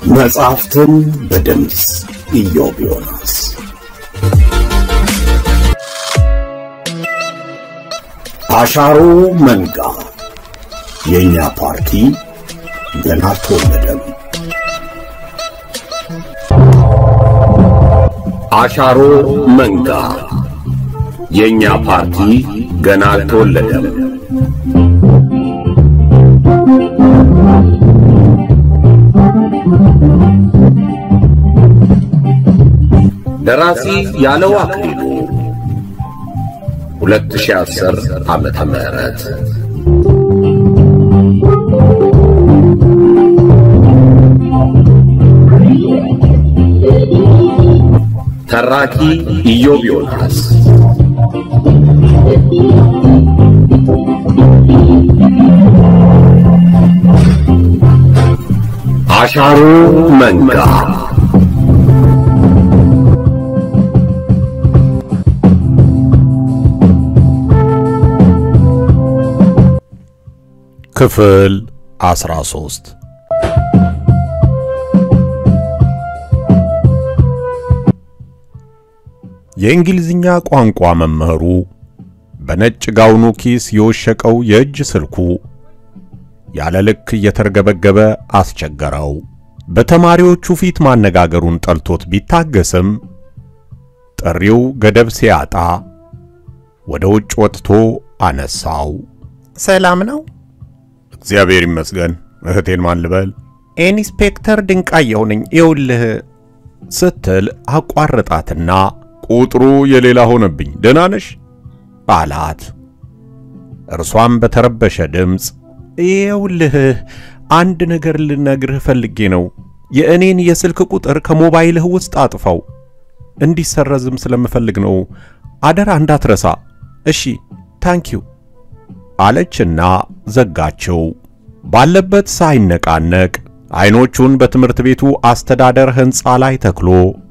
መጽሐፍትን በድምፅ ኢዮብ ዮናስ አሻሮ መንጋ የእኛ ፓርቲ ገና አልተወለደም። አሻሮ መንጋ የእኛ ፓርቲ ገና አልተወለደም። ደራሲ ያለው አክሊሉ 2010 ዓመተ ምህረት ተራኪ ኢዮብ ዮናስ አሻሮ መንጋ ክፍል 13 የእንግሊዝኛ ቋንቋ መምህሩ በነጭ ጋውኑ ኪስ የወሸቀው የእጅ ስልኩ ያለ ልክ እየተርገበገበ አስቸገረው። በተማሪዎቹ ፊት ማነጋገሩን ጠልቶት ቢታገስም ጥሪው ገደብ ሲያጣ ወደ ውጭ ወጥቶ አነሳው። ሰላም ነው? እግዚአብሔር ይመስገን። እህቴን ማን ልበል? ኢንስፔክተር ድንቃየሁ ነኝ። ይኸውልህ ስትል አቋርጣትና ቁጥሩ የሌላ ሆነብኝ። ደህና ነሽ አላት። እርሷም በተረበሸ ድምፅ ይኸውልህ አንድ ነገር ልነግርህ ፈልጌ ነው። የእኔን የስልክ ቁጥር ከሞባይልህ ውስጥ አጥፋው። እንዲሰረዝም ስለምፈልግ ነው። አደራ እንዳትረሳ። እሺ፣ ታንኪዩ አለችና ዘጋችው። ባለበት ሳይነቃነቅ አይኖቹን በትምህርት ቤቱ አስተዳደር ሕንፃ ላይ ተክሎ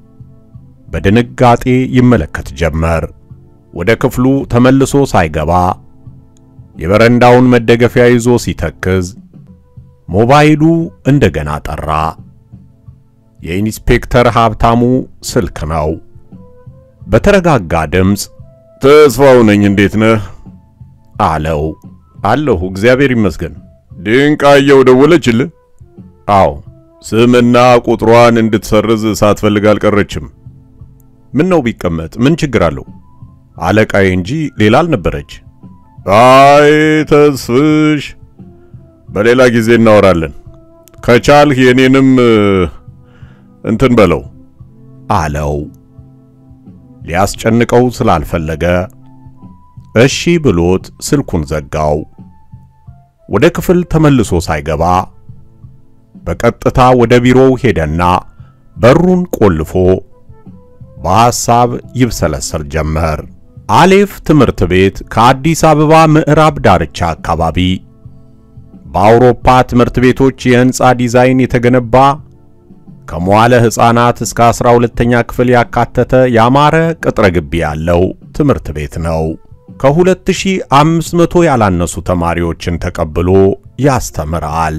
በድንጋጤ ይመለከት ጀመር። ወደ ክፍሉ ተመልሶ ሳይገባ የበረንዳውን መደገፊያ ይዞ ሲተክዝ ሞባይሉ እንደገና ጠራ። የኢንስፔክተር ሀብታሙ ስልክ ነው። በተረጋጋ ድምፅ ተስፋው ነኝ፣ እንዴት ነህ አለው። አለሁ፣ እግዚአብሔር ይመስገን። ድንቃየሁ ደወለችልህ? አዎ። ስምና ቁጥሯን እንድትሰርዝ ሳትፈልግ አልቀረችም። ምን ነው ቢቀመጥ ምን ችግር አለው? አለቃዬ እንጂ ሌላ አልነበረች። አይ ተስፍሽ፣ በሌላ ጊዜ እናወራለን። ከቻልህ የኔንም እንትን በለው አለው። ሊያስጨንቀው ስላልፈለገ እሺ ብሎት ስልኩን ዘጋው። ወደ ክፍል ተመልሶ ሳይገባ በቀጥታ ወደ ቢሮው ሄደና በሩን ቆልፎ በሐሳብ ይብሰለሰል ጀመር። አሌፍ ትምህርት ቤት ከአዲስ አበባ ምዕራብ ዳርቻ አካባቢ በአውሮፓ ትምህርት ቤቶች የሕንፃ ዲዛይን የተገነባ ከመዋለ ሕፃናት እስከ 12ኛ ክፍል ያካተተ ያማረ ቅጥረ ግቢ ያለው ትምህርት ቤት ነው። ከ2500 ያላነሱ ተማሪዎችን ተቀብሎ ያስተምራል።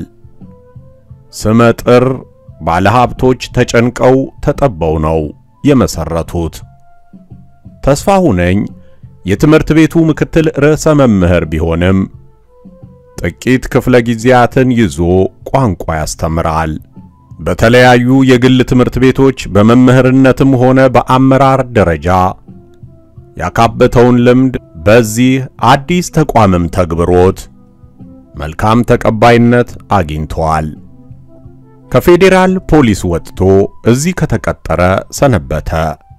ስመጥር ባለሀብቶች ተጨንቀው ተጠበው ነው የመሰረቱት። ተስፋሁነኝ የትምህርት ቤቱ ምክትል ርዕሰ መምህር ቢሆንም ጥቂት ክፍለ ጊዜያትን ይዞ ቋንቋ ያስተምራል። በተለያዩ የግል ትምህርት ቤቶች በመምህርነትም ሆነ በአመራር ደረጃ ያካበተውን ልምድ በዚህ አዲስ ተቋምም ተግብሮት መልካም ተቀባይነት አግኝቷል። ከፌዴራል ፖሊስ ወጥቶ እዚህ ከተቀጠረ ሰነበተ።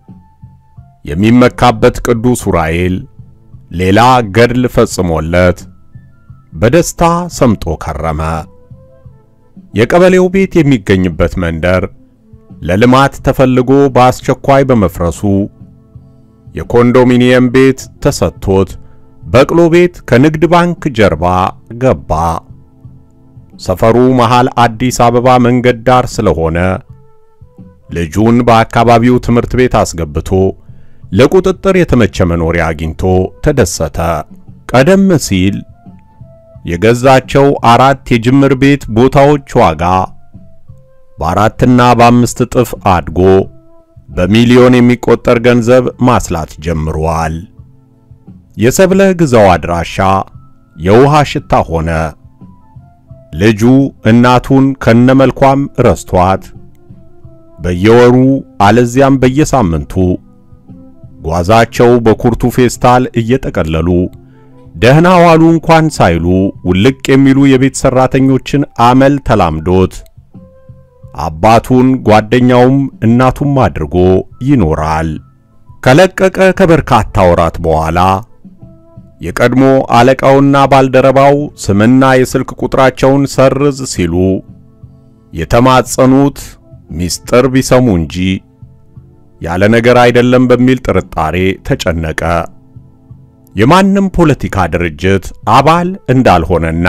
የሚመካበት ቅዱስ ዑራኤል ሌላ ገድል ፈጽሞለት በደስታ ሰምጦ ከረመ። የቀበሌው ቤት የሚገኝበት መንደር ለልማት ተፈልጎ በአስቸኳይ በመፍረሱ የኮንዶሚኒየም ቤት ተሰጥቶት በቅሎ ቤት ከንግድ ባንክ ጀርባ ገባ። ሰፈሩ መሃል አዲስ አበባ መንገድ ዳር ስለሆነ ልጁን በአካባቢው ትምህርት ቤት አስገብቶ ለቁጥጥር የተመቸ መኖሪያ አግኝቶ ተደሰተ። ቀደም ሲል የገዛቸው አራት የጅምር ቤት ቦታዎች ዋጋ በአራትና በአምስት እጥፍ አድጎ በሚሊዮን የሚቆጠር ገንዘብ ማስላት ጀምሯል። የሰብለ ግዛው አድራሻ የውሃ ሽታ ሆነ። ልጁ እናቱን ከነመልኳም ረስቷት በየወሩ አለዚያም በየሳምንቱ ጓዛቸው በኩርቱ ፌስታል እየጠቀለሉ ደህና ዋሉ እንኳን ሳይሉ ውልቅ የሚሉ የቤት ሰራተኞችን አመል ተላምዶት አባቱን ጓደኛውም እናቱም አድርጎ ይኖራል። ከለቀቀ ከበርካታ ወራት በኋላ የቀድሞ አለቃውና ባልደረባው ስምና የስልክ ቁጥራቸውን ሰርዝ ሲሉ የተማጸኑት ሚስጥር ቢሰሙ እንጂ ያለ ነገር አይደለም በሚል ጥርጣሬ ተጨነቀ። የማንም ፖለቲካ ድርጅት አባል እንዳልሆነና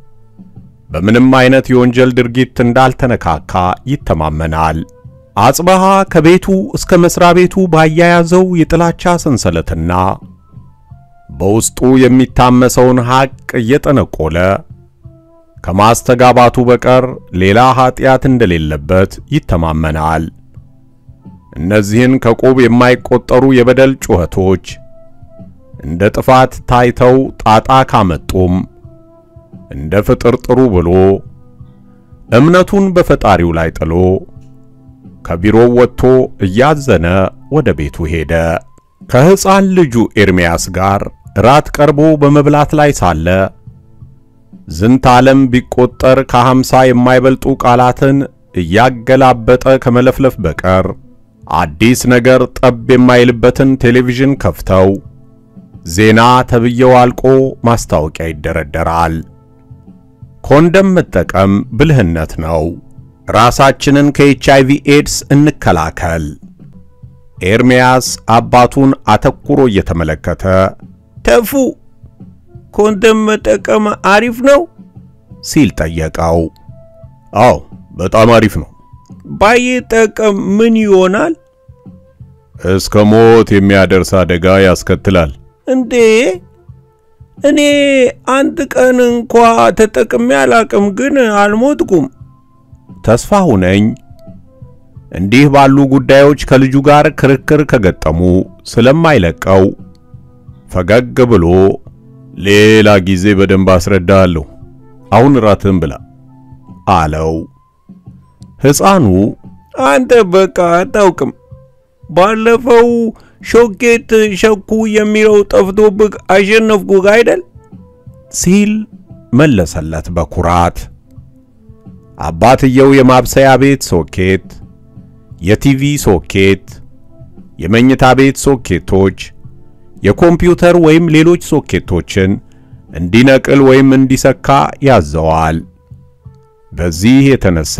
በምንም አይነት የወንጀል ድርጊት እንዳልተነካካ ይተማመናል። አጽበሃ ከቤቱ እስከ መስሪያ ቤቱ ባያያዘው የጥላቻ ሰንሰለትና በውስጡ የሚታመሰውን ሐቅ እየጠነቆለ ከማስተጋባቱ በቀር ሌላ ኀጢአት እንደሌለበት ይተማመናል። እነዚህን ከቁብ የማይቆጠሩ የበደል ጩኸቶች እንደ ጥፋት ታይተው ጣጣ ካመጡም እንደ ፍጥር ጥሩ ብሎ እምነቱን በፈጣሪው ላይ ጥሎ ከቢሮው ወጥቶ እያዘነ ወደ ቤቱ ሄደ። ከሕፃን ልጁ ኤርምያስ ጋር ራት ቀርቦ በመብላት ላይ ሳለ ዝንተ ዓለም ቢቆጠር ከሃምሳ የማይበልጡ ቃላትን እያገላበጠ ከመለፍለፍ በቀር አዲስ ነገር ጠብ የማይልበትን ቴሌቪዥን ከፍተው ዜና ተብየው አልቆ ማስታወቂያ ይደረደራል። ኮንደም መጠቀም ብልህነት ነው። ራሳችንን ከኤች አይቪ ኤድስ እንከላከል። ኤርምያስ አባቱን አተኩሮ እየተመለከተ ተፉ ኮንደም መጠቀም አሪፍ ነው ሲል ጠየቀው። አዎ በጣም አሪፍ ነው። ባይጠቀም ምን ይሆናል እስከ ሞት የሚያደርስ አደጋ ያስከትላል። እንዴ? እኔ አንድ ቀን እንኳ ተጠቅሜ አላቅም፣ ግን አልሞትኩም። ተስፋ ሁነኝ እንዲህ ባሉ ጉዳዮች ከልጁ ጋር ክርክር ከገጠሙ ስለማይለቀው ፈገግ ብሎ ሌላ ጊዜ በደንብ አስረዳለሁ፣ አሁን ራትህን ብላ አለው። ሕፃኑ አንተ በቃ አታውቅም። ባለፈው ሾኬት ሸኩ የሚለው ጠፍቶብህ አሸነፍኩህ አይደል? ሲል መለሰለት በኩራት። አባትየው የማብሰያ ቤት ሶኬት፣ የቲቪ ሶኬት፣ የመኝታ ቤት ሶኬቶች፣ የኮምፒውተር ወይም ሌሎች ሶኬቶችን እንዲነቅል ወይም እንዲሰካ ያዘዋል። በዚህ የተነሳ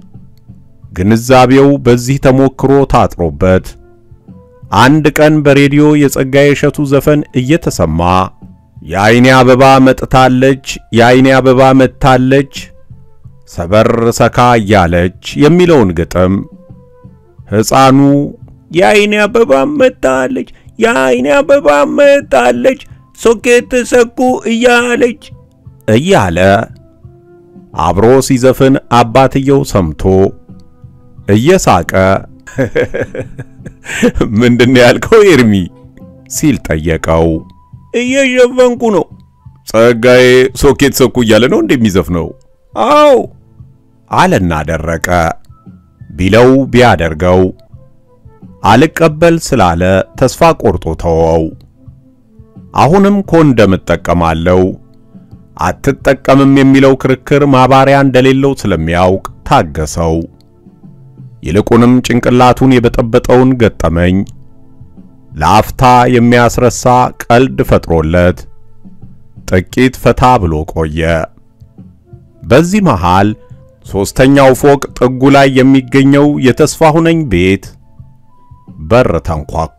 ግንዛቤው በዚህ ተሞክሮ ታጥሮበት አንድ ቀን በሬዲዮ የጸጋዬ እሸቱ ዘፈን እየተሰማ የአይኔ አበባ መጥታለች፣ የአይኔ አበባ መጥታለች፣ ሰበር ሰካ እያለች የሚለውን ግጥም ሕፃኑ የአይኔ አበባ መጣለች፣ የአይኔ አበባ መጣለች፣ ሶኬት ሰኩ እያለች እያለ አብሮ ሲዘፍን አባትየው ሰምቶ እየሳቀ ምንድነው ያልከው ኤርሚ ሲል ጠየቀው። እየሸፈንኩ ነው። ጸጋዬ ሶኬት ሰኩ እያለ ነው እንደሚዘፍነው አዎ አለና ደረቀ። ቢለው ቢያደርገው አልቀበል ስላለ ተስፋ ቆርጦ ተወው። አሁንም ኮንደም እጠቀማለሁ አትጠቀምም የሚለው ክርክር ማባሪያ እንደሌለው ስለሚያውቅ ታገሰው። ይልቁንም ጭንቅላቱን የበጠበጠውን ገጠመኝ ለአፍታ የሚያስረሳ ቀልድ ፈጥሮለት ጥቂት ፈታ ብሎ ቆየ። በዚህ መሃል ሦስተኛው ፎቅ ጥጉ ላይ የሚገኘው የተስፋሁነኝ ቤት በር ተንኳኳ።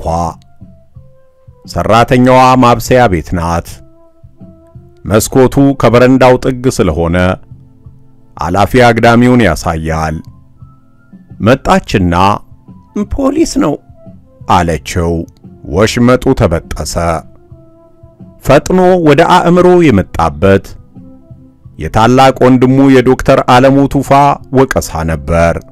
ሰራተኛዋ ማብሰያ ቤት ናት። መስኮቱ ከበረንዳው ጥግ ስለሆነ አላፊ አግዳሚውን ያሳያል። መጣችና ፖሊስ ነው አለችው። ወሽመጡ ተበጠሰ። ፈጥኖ ወደ አእምሮ የመጣበት የታላቅ ወንድሙ የዶክተር ዓለሙ ቱፋ ወቀሳ ነበር።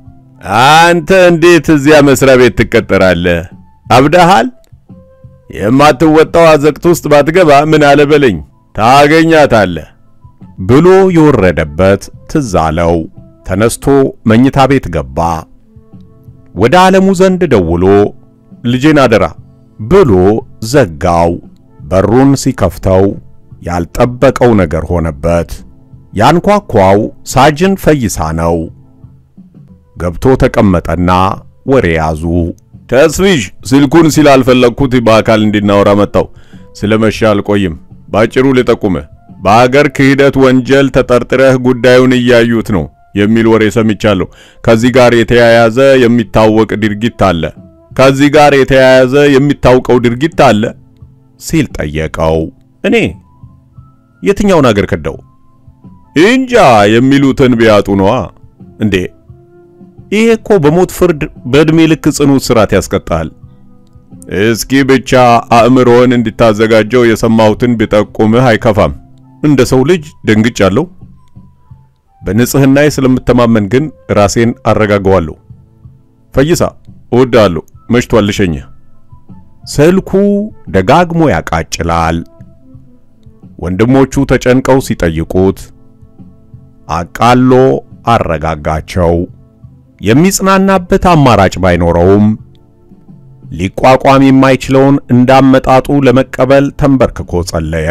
አንተ እንዴት እዚያ መስሪያ ቤት ትቀጠራለህ? አብዳሃል? የማትወጣው አዘቅት ውስጥ ባትገባ ምን አለበለኝ ታገኛታለህ ብሎ የወረደበት ትዝ አለው። ተነስቶ መኝታ ቤት ገባ። ወደ ዓለሙ ዘንድ ደውሎ ልጄን አደራ ብሎ ዘጋው። በሩን ሲከፍተው ያልጠበቀው ነገር ሆነበት። ያንኳኳው ሳጅን ፈይሳ ነው። ገብቶ ተቀመጠና ወሬ ያዙ። ተስፊሽ ስልኩን ስላልፈለግኩት በአካል እንድናወራ መጣው። ስለመሻ አልቆይም። ባጭሩ ልጠቁምህ፣ በአገር ክህደት ወንጀል ተጠርጥረህ ጉዳዩን እያዩት ነው የሚል ወሬ ሰምቻለሁ። ከዚህ ጋር የተያያዘ የሚታወቅ ድርጊት አለ? ከዚህ ጋር የተያያዘ የሚታውቀው ድርጊት አለ ሲል ጠየቀው። እኔ የትኛውን አገር ከዳው? እንጃ የሚሉትን ቢያጡ ነዋ። እንዴ ይሄ እኮ በሞት ፍርድ በዕድሜ ልክ ጽኑ እስራት ያስቀጣል። እስኪ ብቻ አእምሮን እንድታዘጋጀው የሰማሁትን ብጠቁምህ አይከፋም። እንደ ሰው ልጅ ደንግጫለሁ። በንጽህናዬ ስለምተማመን ግን ራሴን አረጋገዋለሁ። ፈይሳ እወድሃለሁ። መሽቷል፣ ልሸኝህ። ስልኩ ደጋግሞ ያቃጭላል። ወንድሞቹ ተጨንቀው ሲጠይቁት አቃሎ አረጋጋቸው። የሚጽናናበት አማራጭ ባይኖረውም ሊቋቋም የማይችለውን እንዳመጣጡ ለመቀበል ተንበርክኮ ጸለየ።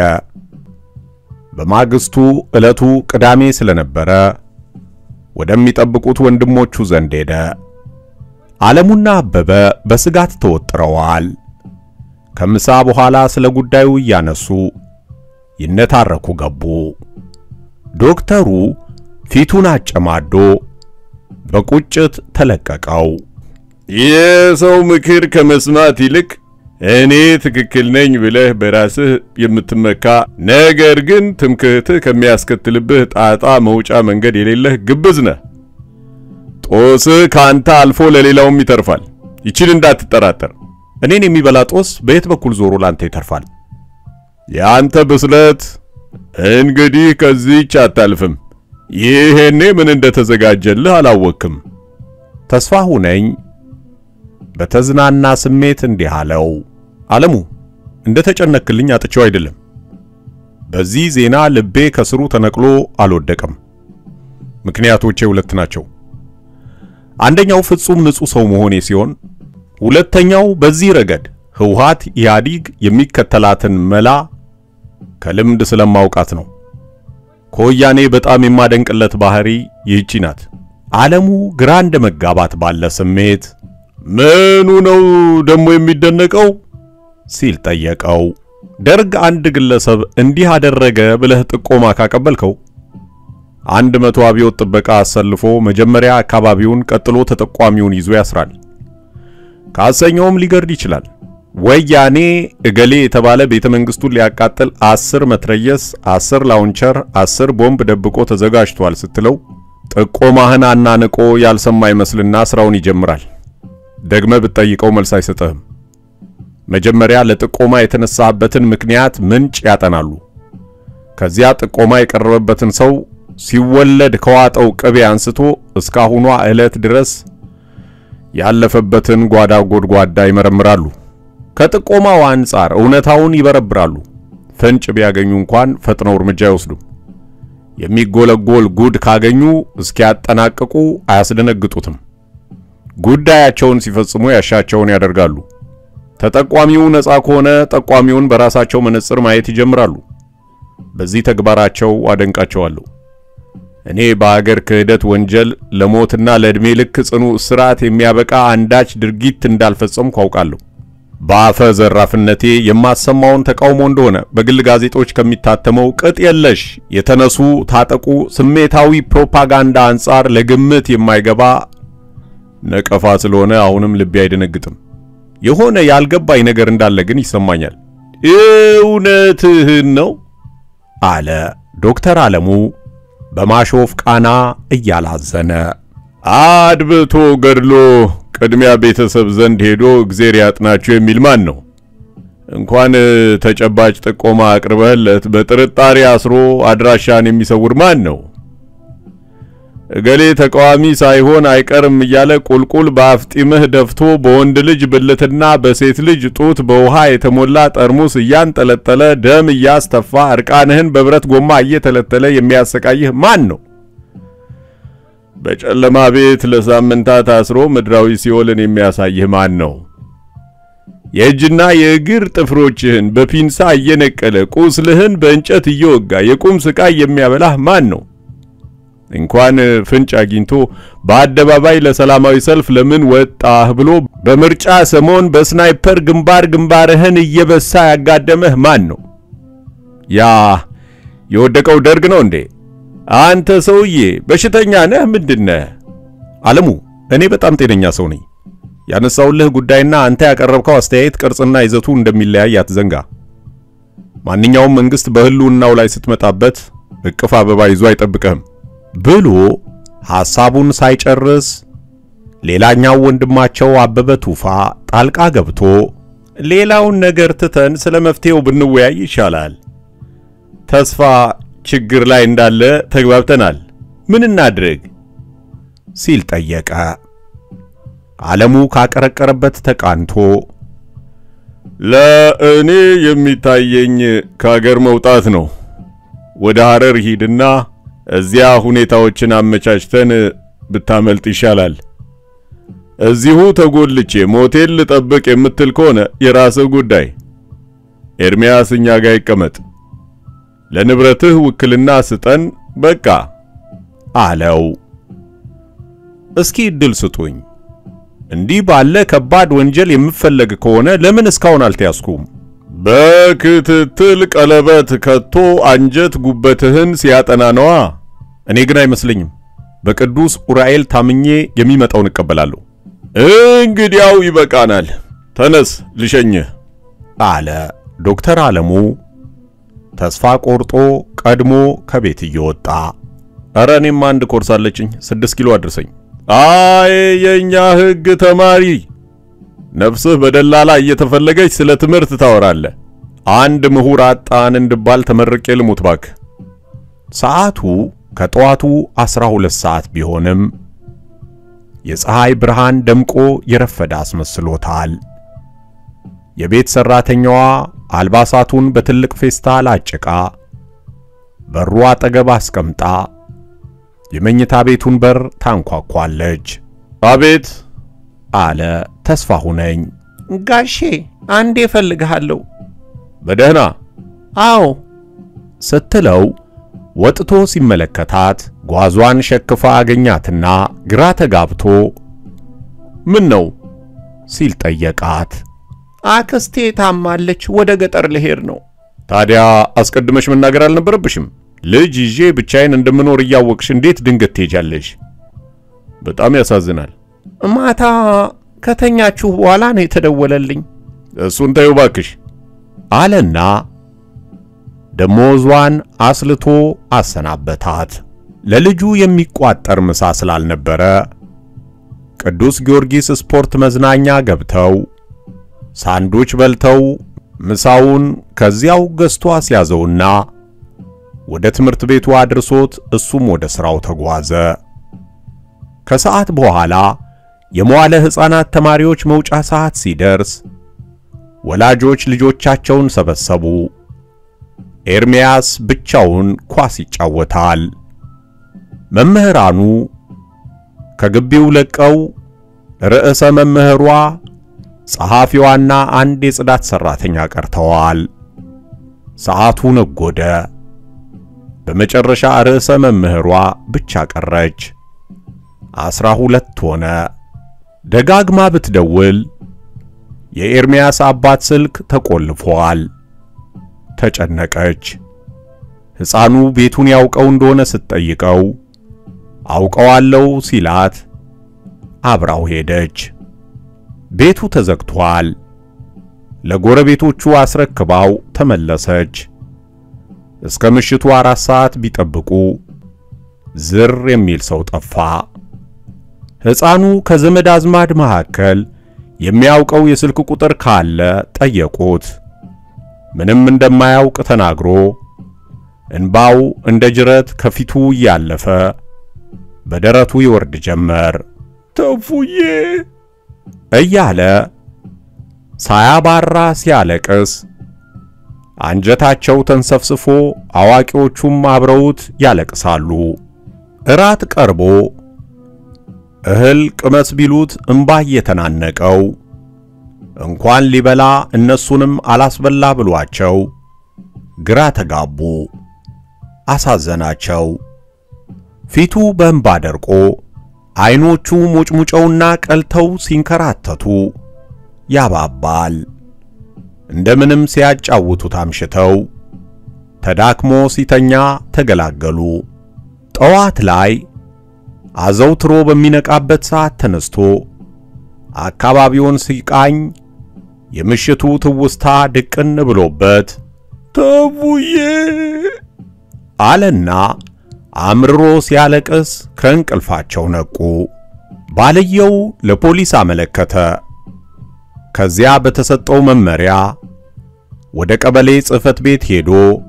በማግስቱ ዕለቱ ቅዳሜ ስለነበረ ወደሚጠብቁት ወንድሞቹ ዘንድ ሄደ። ዓለሙና አበበ በስጋት ተወጥረዋል። ከምሳ በኋላ ስለ ጉዳዩ እያነሱ ይነታረኩ ገቡ። ዶክተሩ ፊቱን አጨማዶ በቁጭት ተለቀቀው። የሰው ምክር ከመስማት ይልቅ እኔ ትክክል ነኝ ብለህ በራስህ የምትመካ ነገር ግን ትምክህትህ ከሚያስከትልብህ ጣጣ መውጫ መንገድ የሌለህ ግብዝ ነህ። ጦስህ ከአንተ አልፎ ለሌላውም ይተርፋል። ይችል እንዳትጠራጠር። እኔን የሚበላ ጦስ በየት በኩል ዞሮ ላንተ ይተርፋል? የአንተ ብስለት እንግዲህ ከዚህች አታልፍም። ይሄኔ ምን እንደተዘጋጀልህ አላወክም። ተስፋ ሁነኝ በተዝናና ስሜት እንዲህ አለው። ዓለሙ እንደ ተጨነክልኝ አጥቼው አይደለም። በዚህ ዜና ልቤ ከስሩ ተነቅሎ አልወደቀም። ምክንያቶቼ ሁለት ናቸው። አንደኛው ፍጹም ንጹሕ ሰው መሆኔ ሲሆን፣ ሁለተኛው በዚህ ረገድ ህውሃት ኢህአዲግ የሚከተላትን መላ ከልምድ ስለማውቃት ነው። ከወያኔ በጣም የማደንቅለት ባህሪ ይህቺ ናት። ዓለሙ ግራ እንደ መጋባት ባለ ስሜት ምኑ ነው ደግሞ የሚደነቀው ሲል ጠየቀው። ደርግ አንድ ግለሰብ እንዲህ አደረገ ብለህ ጥቆማ ካቀበልከው አንድ መቶ አብዮት ጥበቃ አሰልፎ መጀመሪያ አካባቢውን ቀጥሎ ተጠቋሚውን ይዞ ያስራል። ካሰኘውም ሊገርድ ይችላል። ወያኔ እገሌ የተባለ ቤተ መንግስቱን ሊያቃጥል አስር መትረየስ፣ አስር ላውንቸር፣ አስር ቦምብ ደብቆ ተዘጋጅቷል ስትለው ጥቆማህን አናንቆ ያልሰማ ይመስልና ስራውን ይጀምራል። ደግመ ብትጠይቀው መልስ አይሰጥህም። መጀመሪያ ለጥቆማ የተነሳበትን ምክንያት ምንጭ ያጠናሉ። ከዚያ ጥቆማ የቀረበበትን ሰው ሲወለድ ከዋጠው ቅቤ አንስቶ እስካሁኗ ዕለት ድረስ ያለፈበትን ጓዳ ጎድጓዳ ይመረምራሉ። ከጥቆማው አንጻር እውነታውን ይበረብራሉ። ፍንጭ ቢያገኙ እንኳን ፈጥነው እርምጃ አይወስዱም። የሚጎለጎል ጉድ ካገኙ እስኪያጠናቅቁ አያስደነግጡትም። ጉዳያቸውን ሲፈጽሙ ያሻቸውን ያደርጋሉ። ተጠቋሚው ነፃ ከሆነ ጠቋሚውን በራሳቸው መነጽር ማየት ይጀምራሉ። በዚህ ተግባራቸው አደንቃቸዋለሁ። እኔ በአገር ክህደት ወንጀል ለሞትና ለዕድሜ ልክ ጽኑ እስራት የሚያበቃ አንዳች ድርጊት እንዳልፈጸምኩ አውቃለሁ። በአፈ ዘራፍነቴ የማሰማውን ተቃውሞ እንደሆነ በግል ጋዜጦች ከሚታተመው ቅጥ የለሽ የተነሱ ታጠቁ ስሜታዊ ፕሮፓጋንዳ አንጻር ለግምት የማይገባ ነቀፋ ስለሆነ አሁንም ልቤ አይደነግጥም። የሆነ ያልገባኝ ነገር እንዳለ ግን ይሰማኛል። እውነትህን ነው አለ ዶክተር ዓለሙ በማሾፍ ቃና እያላዘነ። አድብቶ ገድሎ ቅድሚያ ቤተሰብ ዘንድ ሄዶ እግዜር ያጥናችሁ የሚል ማን ነው? እንኳን ተጨባጭ ጥቆማ አቅርበህለት በጥርጣሬ አስሮ አድራሻን የሚሰውር ማን ነው? እገሌ ተቃዋሚ ሳይሆን አይቀርም እያለ ቁልቁል በአፍጢምህ ደፍቶ በወንድ ልጅ ብልትና በሴት ልጅ ጡት በውሃ የተሞላ ጠርሙስ እያንጠለጠለ ደም እያስተፋ እርቃንህን በብረት ጎማ እየተለተለ የሚያሰቃይህ ማን ነው? በጨለማ ቤት ለሳምንታት አስሮ ምድራዊ ሲኦልን የሚያሳይህ ማን ነው? የእጅና የእግር ጥፍሮችህን በፒንሳ እየነቀለ ቁስልህን በእንጨት እየወጋ የቁም ስቃይ የሚያበላህ ማን ነው? እንኳን ፍንጭ አግኝቶ በአደባባይ ለሰላማዊ ሰልፍ ለምን ወጣህ ብሎ በምርጫ ሰሞን በስናይፐር ግንባር ግንባርህን እየበሳ ያጋደመህ ማን ነው? ያ የወደቀው ደርግ ነው እንዴ? አንተ ሰውዬ በሽተኛ ነህ ምንድነህ? ዓለሙ፣ እኔ በጣም ጤነኛ ሰው ነኝ። ያነሳውልህ ጉዳይና አንተ ያቀረብከው አስተያየት ቅርጽና ይዘቱ እንደሚለያይ አትዘንጋ። ማንኛውም መንግስት በህልውናው ላይ ስትመጣበት እቅፍ አበባ ይዞ አይጠብቅህም ብሎ ሐሳቡን ሳይጨርስ ሌላኛው ወንድማቸው አበበ ቱፋ ጣልቃ ገብቶ ሌላውን ነገር ትተን ስለ መፍትሄው ብንወያይ ይሻላል። ተስፋ ችግር ላይ እንዳለ ተግባብተናል። ምን እናድርግ ሲል ጠየቀ። ዓለሙ ካቀረቀረበት ተቃንቶ ለእኔ የሚታየኝ ከአገር መውጣት ነው። ወደ ሐረር ሂድና እዚያ ሁኔታዎችን አመቻችተን ብታመልጥ ይሻላል። እዚሁ ተጎልቼ ሞቴል ልጠብቅ የምትል ከሆነ የራስህ ጉዳይ። ኤርሚያስ እኛ ጋር ይቀመጥ። ለንብረትህ ውክልና ስጠን በቃ አለው። እስኪ እድል ስጡኝ። እንዲህ ባለ ከባድ ወንጀል የምፈለግ ከሆነ ለምን እስካሁን አልተያዝኩም? በክትትል ቀለበት ከቶ አንጀት ጉበትህን ሲያጠና ነዋ። እኔ ግን አይመስለኝም። በቅዱስ ኡራኤል ታምኜ የሚመጣውን እቀበላለሁ። እንግዲያው ይበቃናል። ተነስ ልሸኝህ አለ ዶክተር ዓለሙ ተስፋ ቆርጦ ቀድሞ ከቤት እየወጣ። ኧረ እኔም አንድ ኮርስ አለችኝ፣ ስድስት ኪሎ አድርሰኝ። አይ የኛ ሕግ ተማሪ ነፍስህ በደላላ እየተፈለገች ስለ ትምህርት ታወራለህ። አንድ ምሁር አጣን እንድባል ተመርቄ ልሙት ባክ። ሰዓቱ ከጠዋቱ 12 ሰዓት ቢሆንም የፀሐይ ብርሃን ደምቆ የረፈደ አስመስሎታል። የቤት ሰራተኛዋ አልባሳቱን በትልቅ ፌስታል አጭቃ በሩ አጠገብ አስቀምጣ የመኝታ ቤቱን በር ታንኳኳለች። አቤት አለ ተስፋ ሁነኝ። ጋሼ አንዴ እፈልግሃለሁ። በደህና አዎ ስትለው ወጥቶ ሲመለከታት ጓዟን ሸክፋ አገኛትና ግራ ተጋብቶ ምን ነው ሲል ጠየቃት። አክስቴ ታማለች፣ ወደ ገጠር ልሄድ ነው። ታዲያ አስቀድመሽ መናገር አልነበረብሽም? ልጅ ይዤ ብቻዬን እንደምኖር እያወቅሽ እንዴት ድንገት ትሄጃለሽ? በጣም ያሳዝናል። ማታ ከተኛችሁ በኋላ ነው የተደወለልኝ እሱን ተይው ባክሽ አለና ደሞዟን አስልቶ አሰናበታት። ለልጁ የሚቋጠር ምሳ ስላልነበረ ቅዱስ ጊዮርጊስ ስፖርት መዝናኛ ገብተው ሳንዱች በልተው ምሳውን ከዚያው ገዝቶ አስያዘውና ወደ ትምህርት ቤቱ አድርሶት እሱም ወደ ሥራው ተጓዘ። ከሰዓት በኋላ የመዋለ ሕፃናት ተማሪዎች መውጫ ሰዓት ሲደርስ ወላጆች ልጆቻቸውን ሰበሰቡ። ኤርሚያስ ብቻውን ኳስ ይጫወታል። መምህራኑ ከግቢው ለቀው ርዕሰ መምህሯ፣ ጸሐፊዋና አንድ የጽዳት ሠራተኛ ቀርተዋል። ሰዓቱ ነጎደ። በመጨረሻ ርዕሰ መምህሯ ብቻ ቀረች። አስራ ሁለት ሆነ። ደጋግማ ብትደውል የኤርሚያስ አባት ስልክ ተቆልፏል። ተጨነቀች። ሕፃኑ ቤቱን ያውቀው እንደሆነ ስትጠይቀው አውቀዋለሁ ሲላት አብራው ሄደች። ቤቱ ተዘግቷል። ለጎረቤቶቹ አስረክባው ተመለሰች። እስከ ምሽቱ አራት ሰዓት ቢጠብቁ ዝር የሚል ሰው ጠፋ። ሕፃኑ ከዘመድ አዝማድ መካከል የሚያውቀው የስልክ ቁጥር ካለ ጠየቁት። ምንም እንደማያውቅ ተናግሮ እንባው እንደ ጅረት ከፊቱ እያለፈ በደረቱ ይወርድ ጀመር። ተፉዬ እያለ ሳያባራ ሲያለቅስ አንጀታቸው ተንሰፍስፎ አዋቂዎቹም አብረውት ያለቅሳሉ። እራት ቀርቦ እህል ቅመስ ቢሉት እምባ እየተናነቀው እንኳን ሊበላ እነሱንም አላስበላ ብሏቸው ግራ ተጋቡ። አሳዘናቸው። ፊቱ በእንባ ደርቆ አይኖቹ ሙጭሙጨውና ቀልተው ሲንከራተቱ ያባባል። እንደምንም ሲያጫውቱት አምሽተው ተዳክሞ ሲተኛ ተገላገሉ። ጠዋት ላይ አዘውትሮ በሚነቃበት ሰዓት ተነስቶ አካባቢውን ሲቃኝ የምሽቱ ትውስታ ድቅን ብሎበት ተፉዬ አለና አምርሮ ሲያለቅስ ከእንቅልፋቸው ነቁ። ባልየው ለፖሊስ አመለከተ። ከዚያ በተሰጠው መመሪያ ወደ ቀበሌ ጽሕፈት ቤት ሄዶ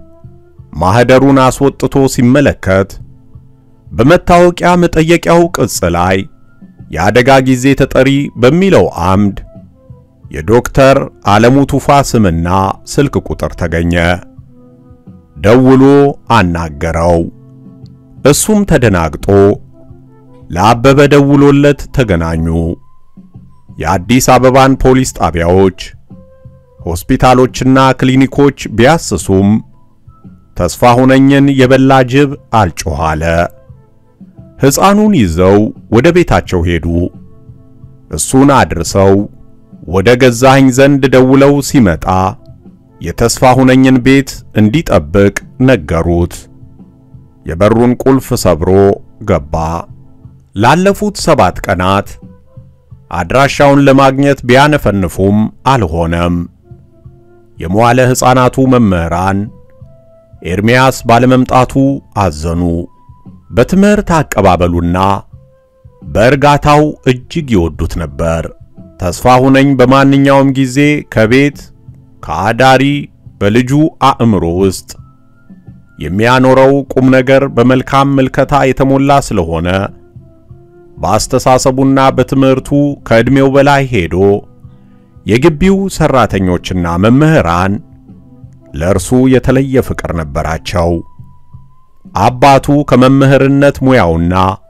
ማህደሩን አስወጥቶ ሲመለከት በመታወቂያ መጠየቂያው ቅጽ ላይ የአደጋ ጊዜ ተጠሪ በሚለው አምድ የዶክተር ዓለሙ ቱፋ ስምና ስልክ ቁጥር ተገኘ። ደውሎ አናገረው። እሱም ተደናግጦ ለአበበ ደውሎለት ተገናኙ። የአዲስ አበባን ፖሊስ ጣቢያዎች፣ ሆስፒታሎችና ክሊኒኮች ቢያስሱም ተስፋ ሁነኝን የበላ ጅብ አልጮህ አለ። ሕፃኑን ይዘው ወደ ቤታቸው ሄዱ። እሱን አድርሰው ወደ ገዛኸኝ ዘንድ ደውለው ሲመጣ የተስፋ ሁነኝን ቤት እንዲጠብቅ ነገሩት። የበሩን ቁልፍ ሰብሮ ገባ። ላለፉት ሰባት ቀናት አድራሻውን ለማግኘት ቢያነፈንፉም አልሆነም። የመዋለ ሕፃናቱ መምህራን ኤርሚያስ ባለመምጣቱ አዘኑ። በትምህርት አቀባበሉና በእርጋታው እጅግ ይወዱት ነበር። ተስፋ ሁነኝ በማንኛውም ጊዜ ከቤት ከአዳሪ በልጁ አእምሮ ውስጥ የሚያኖረው ቁም ነገር በመልካም ምልከታ የተሞላ ስለሆነ በአስተሳሰቡና በትምህርቱ ከዕድሜው በላይ ሄዶ የግቢው ሰራተኞችና መምህራን ለእርሱ የተለየ ፍቅር ነበራቸው። አባቱ ከመምህርነት ሙያውና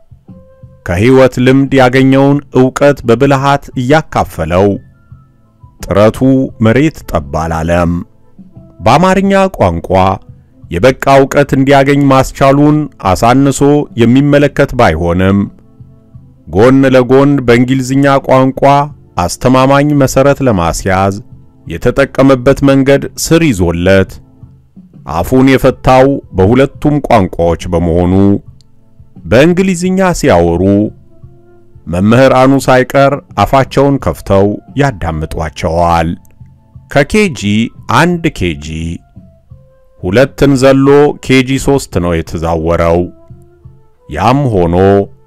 ከሕይወት ልምድ ያገኘውን ዕውቀት በብልሃት እያካፈለው ጥረቱ መሬት ጠብ አላለም። በአማርኛ ቋንቋ የበቃ ዕውቀት እንዲያገኝ ማስቻሉን አሳንሶ የሚመለከት ባይሆንም ጎን ለጎን በእንግሊዝኛ ቋንቋ አስተማማኝ መሰረት ለማስያዝ የተጠቀመበት መንገድ ስር ይዞለት አፉን የፈታው በሁለቱም ቋንቋዎች በመሆኑ በእንግሊዝኛ ሲያወሩ መምህራኑ ሳይቀር አፋቸውን ከፍተው ያዳምጧቸዋል። ከኬጂ አንድ ኬጂ ሁለትን ዘሎ ኬጂ ሶስት ነው የተዛወረው። ያም ሆኖ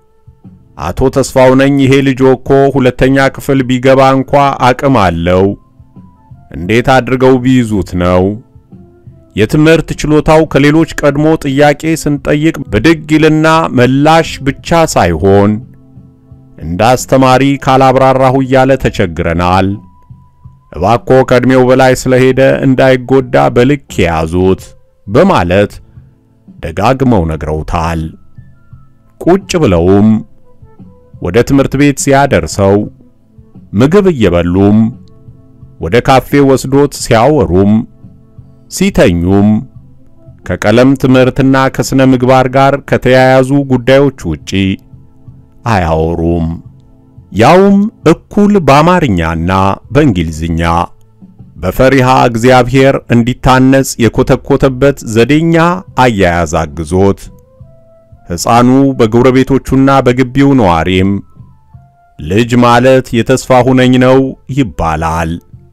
አቶ ተስፋው ነኝ ይሄ ልጅ እኮ ሁለተኛ ክፍል ቢገባ እንኳ አቅም አለው፣ እንዴት አድርገው ቢይዙት ነው? የትምህርት ችሎታው ከሌሎች ቀድሞ ጥያቄ ስንጠይቅ ብድግ ይልና መላሽ ብቻ ሳይሆን እንደ አስተማሪ ካላብራራሁ እያለ ተቸግረናል። እባኮ ከዕድሜው በላይ ስለሄደ እንዳይጎዳ በልክ የያዙት በማለት ደጋግመው ነግረውታል። ቁጭ ብለውም ወደ ትምህርት ቤት ሲያደርሰው ምግብ እየበሉም ወደ ካፌ ወስዶት ሲያወሩም ሲተኙም ከቀለም ትምህርትና ከስነ ምግባር ጋር ከተያያዙ ጉዳዮች ውጪ አያወሩም። ያውም እኩል በአማርኛና በእንግሊዝኛ በፈሪሃ እግዚአብሔር እንዲታነጽ የኮተኮተበት ዘዴኛ አያያዝ አግዞት ሕፃኑ በጎረቤቶቹና በግቢው ነዋሪም ልጅ ማለት የተስፋ ሁነኝ ነው ይባላል።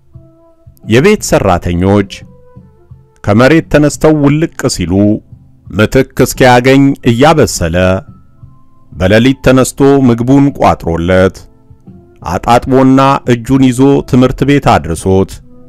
የቤት ሰራተኞች ከመሬት ተነስተው ውልቅ ሲሉ ምትክ እስኪያገኝ እያበሰለ በሌሊት ተነስቶ ምግቡን ቋጥሮለት አጣጥቦና እጁን ይዞ ትምህርት ቤት አድርሶት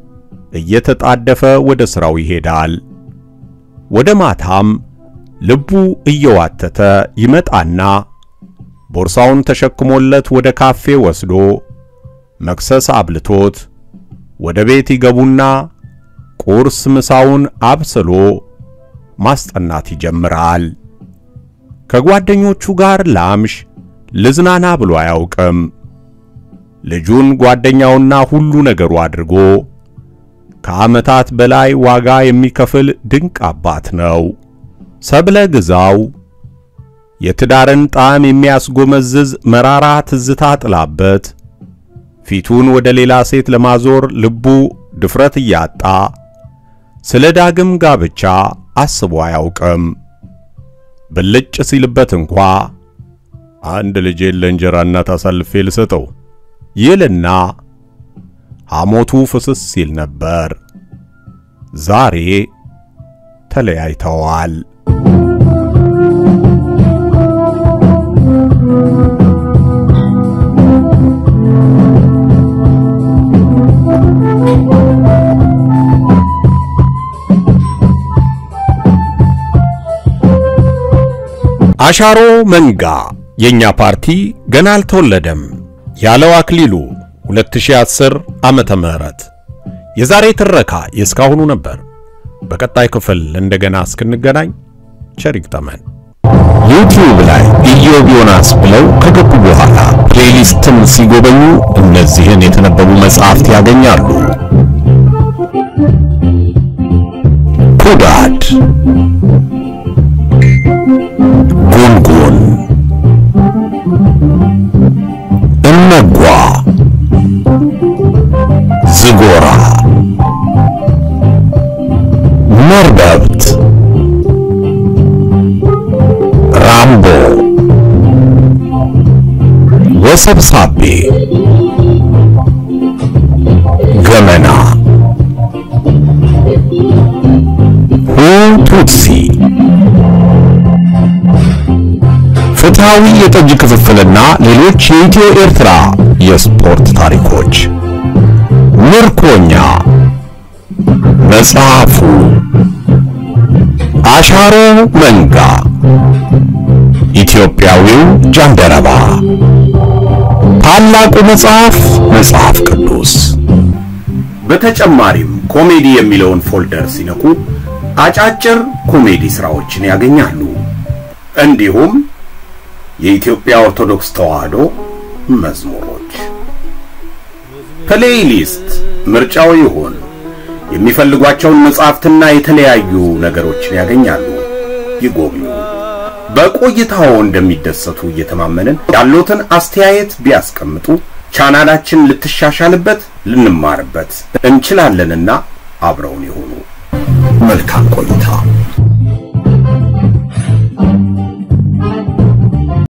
እየተጣደፈ ወደ ሥራው ይሄዳል። ወደ ማታም ልቡ እየዋተተ ይመጣና ቦርሳውን ተሸክሞለት ወደ ካፌ ወስዶ መክሰስ አብልቶት ወደ ቤት ይገቡና ቁርስ ምሳውን አብስሎ ማስጠናት ይጀምራል። ከጓደኞቹ ጋር ላምሽ ልዝናና ብሎ አያውቅም። ልጁን ጓደኛውና ሁሉ ነገሩ አድርጎ ከዓመታት በላይ ዋጋ የሚከፍል ድንቅ አባት ነው። ሰብለ ግዛው የትዳርን ጣዕም የሚያስጎመዝዝ መራራ ትዝታ ጥላበት ፊቱን ወደ ሌላ ሴት ለማዞር ልቡ ድፍረት እያጣ ስለ ዳግም ጋብቻ አስቦ አያውቅም። ብልጭ ሲልበት እንኳ አንድ ልጄን ለእንጀራ እናት አሳልፌ ልሰጠው ይልና ሐሞቱ ፍስስ ሲል ነበር። ዛሬ ተለያይተዋል። አሻሮ መንጋ የኛ ፓርቲ ገና አልተወለደም ያለው አክሊሉ 2010 ዓመተ ምህረት የዛሬ ትረካ የእስካሁኑ ነበር። በቀጣይ ክፍል እንደገና እስክንገናኝ ቸር ይግጠመን። ዩቲዩብ ላይ ኢዮብ ዮናስ ብለው ከገቡ በኋላ ፕሌሊስትን ሲጎበኙ እነዚህን የተነበቡ መጽሐፍት ያገኛሉ። ኩዳድ፣ ጉንጉን፣ እመጓ፣ ዝጎራ፣ መርበብት ራምቦ፣ ወሰብሳቤ፣ ገመና፣ ሁቱትሲ፣ ፍትሐዊ የጠጅ ክፍፍልና ሌሎች የኢትዮ ኤርትራ የስፖርት ታሪኮች፣ ምርኮኛ፣ መጽሐፉ፣ አሻሮ መንጋ ኢትዮጵያዊው ጃንደረባ፣ ታላቁ መጽሐፍ መጽሐፍ ቅዱስ። በተጨማሪም ኮሜዲ የሚለውን ፎልደር ሲነኩ አጫጭር ኮሜዲ ስራዎችን ያገኛሉ። እንዲሁም የኢትዮጵያ ኦርቶዶክስ ተዋሕዶ መዝሙሮች፣ ፕሌይሊስት ምርጫው ይሁን። የሚፈልጓቸውን መጽሐፍትና የተለያዩ ነገሮችን ያገኛሉ። ይጎብኙ። በቆይታው እንደሚደሰቱ እየተማመንን ያሉትን አስተያየት ቢያስቀምጡ ቻናላችን ልትሻሻልበት ልንማርበት እንችላለንና አብረውን ይሁኑ። መልካም ቆይታ